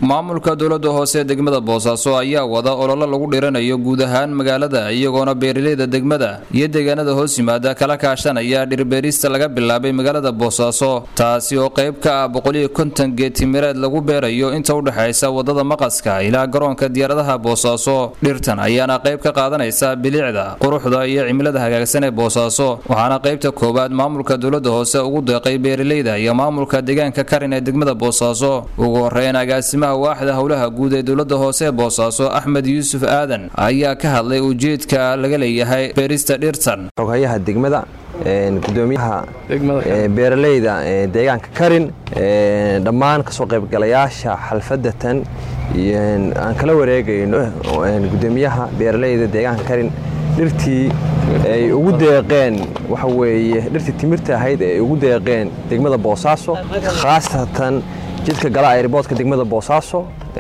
maamulka dowlada hoose ee degmada boosaaso ayaa wada ololo lagu dhiranayo guud ahaan magaalada iyagoona beeraleyda degmada iyo deegaanada hoos yimaada kala kaashanaya dhirbeerista laga bilaabay magaalada boosaaso taasi oo qayb ka ah boqoliyo konton geetimireed lagu beerayo inta udhexaysa wadada maqaska ilaa garoonka diyaaradaha boosaaso dhirtan ayaana qayb ka qaadanaysa bilicda quruxda iyo cimilada hagaagsan ee boosaaso waxaana qaybta koowaad maamulka dowlada hoose ugu deeqay beeraleyda iyo maamulka deegaanka karin ee degmada boosaaso ugu horeyn agaasimaha waaxda howlaha guud ee dowlada hoose ee boosaaso axmed yuusuf aadan ayaa ka hadlay ujeedka laga leeyahay beerista dhirtan xoghayaha degmada gudoomiyaha beeraleyda deegaanka karin dhammaan kasoo qaybgalayaasha xalfadatan aan kala wareegayno gudoomiyaha beeraleyda deegaanka karin dhirtii ay ugu deeqeen waxa weeye dhirtii timirta ahayd ay ugu deeqeen degmada boosaaso khaasatan jidka gala airboodka degmada boosaaso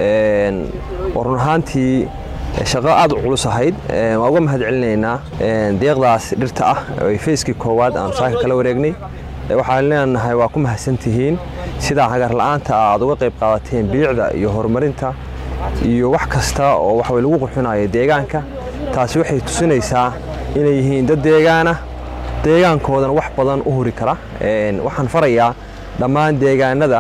oo run ahaantii shaqo aad u culus ahayd waa uga mahad celinaynaa deeqdaas dhirta ah ay fayskii koowaad aan saaka kala wareegnay waxaan leenahay waa ku mahadsantihiin sidaa hagar la'aanta aad uga qayb qaadateen bilicda iyo horumarinta iyo wax kasta oo waxa lagu qurxinayo deegaanka taasi waxay tusinaysaa inay yihiin dad deegaana deegaankoodana wax badan u huri kara waxaan farayaa dhammaan deegaanada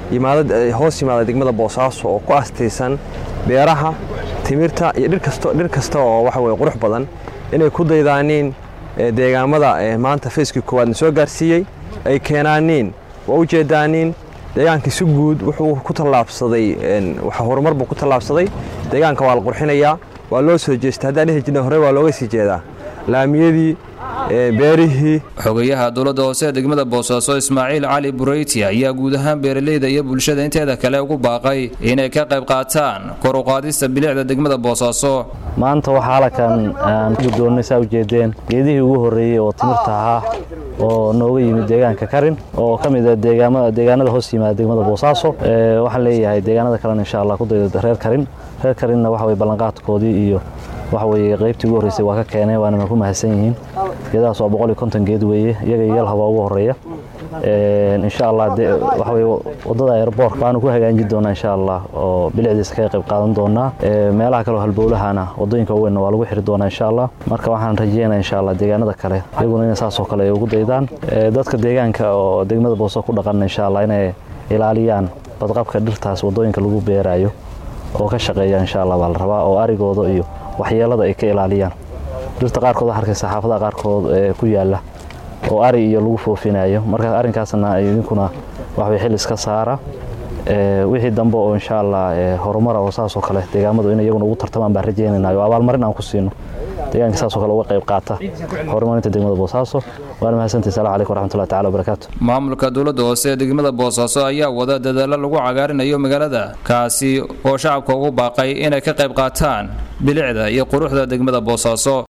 hoos yimaada degmada boosaaso oo ku astaysan beeraha timirta iyo dhir kasta oo waxa weye qurux badan inay ku daydaaniin deegaamada maanta fayskii koowaadna soo gaarsiiyey ay keenaaniin waa u jeedaaniin deegaankii si guud wuxuu ku tallaabsaday horumar buu ku tallaabsaday deegaanka waa la qurxinayaa waa loo soo jeesta haddaan dhihi jirna hore waa looga sii jeedaa laamiyadii beerihii xogayaha dowlada hoose ee degmada boosaaso ismaaciil cali bureyti ayaa guud ahaan beeraleyda iyo bulshada inteeda kale ugu baaqay inay ka qayb qaataan kor u qaadista bilicda degmada boosaaso maanta waxaa halkan aan gudoonnay saa ujeedeen geedihii ugu horreeyey oo timirta ahaa oo nooga yimid deegaanka karin oo ka mid a deegaanada hoos yimaada degmada boosaaso waxaan leeyahay deegaanada kalena insha allah ku dayda reer karin reer karinna waxa weye ballanqaadkoodii iyo waxa weye qaybtii ugu horreysay waa ka keeneen waana ku mahadsan yihiin geedahaas waa boqol iyo konton geed weeye iyaga iyo yalhabaa ugu horreeya insha allah waxa weye waddada airboort baanu ku hagaajin doonaa insha allah oo bilicdiisa kaga qayb qaadan doonaa meelaha kale oo halbowlahana waddooyinka waaweynna waa lagu xiri doonaa insha allah marka waxaan rajeynaa insha allah deegaanada kale iyaguna inay saasoo kale ay ugu daydaan dadka deegaanka oo degmada booso ku dhaqan insha allah inay ilaaliyaan badqabka dhirtaas waddooyinka lagu beeraayo oo ka shaqeeya insha allah baa la rabaa oo arigooda iyo waxyeelada ay ka ilaaliyaan dhirta qaarkood waxaa arkaysa xaafadaha qaarkood ee ku yaalla oo ari iyo lagu foofinayo marka arrinkaasna idinkuna waxbay xil iska saara wixii dambe oo insha allah horumara oo saasoo kale deegaamadu in iyaguna ugu tartamaan baan rajeynayna oo abaalmarin aan ku siino deegaanka saasoo kale uga qayb qaata horumarinta degmada boosaaso waana mahadsantahi salamu calaykum waraxmatullahi tacala wabarakaatu maamulka dowladda hoose ee degmada boosaaso ayaa wada dadaalo lagu cagaarinayo magaalada kaasi oo shacabka ugu baaqay inay ka qayb qaataan bilicda iyo quruxda degmada boosaaso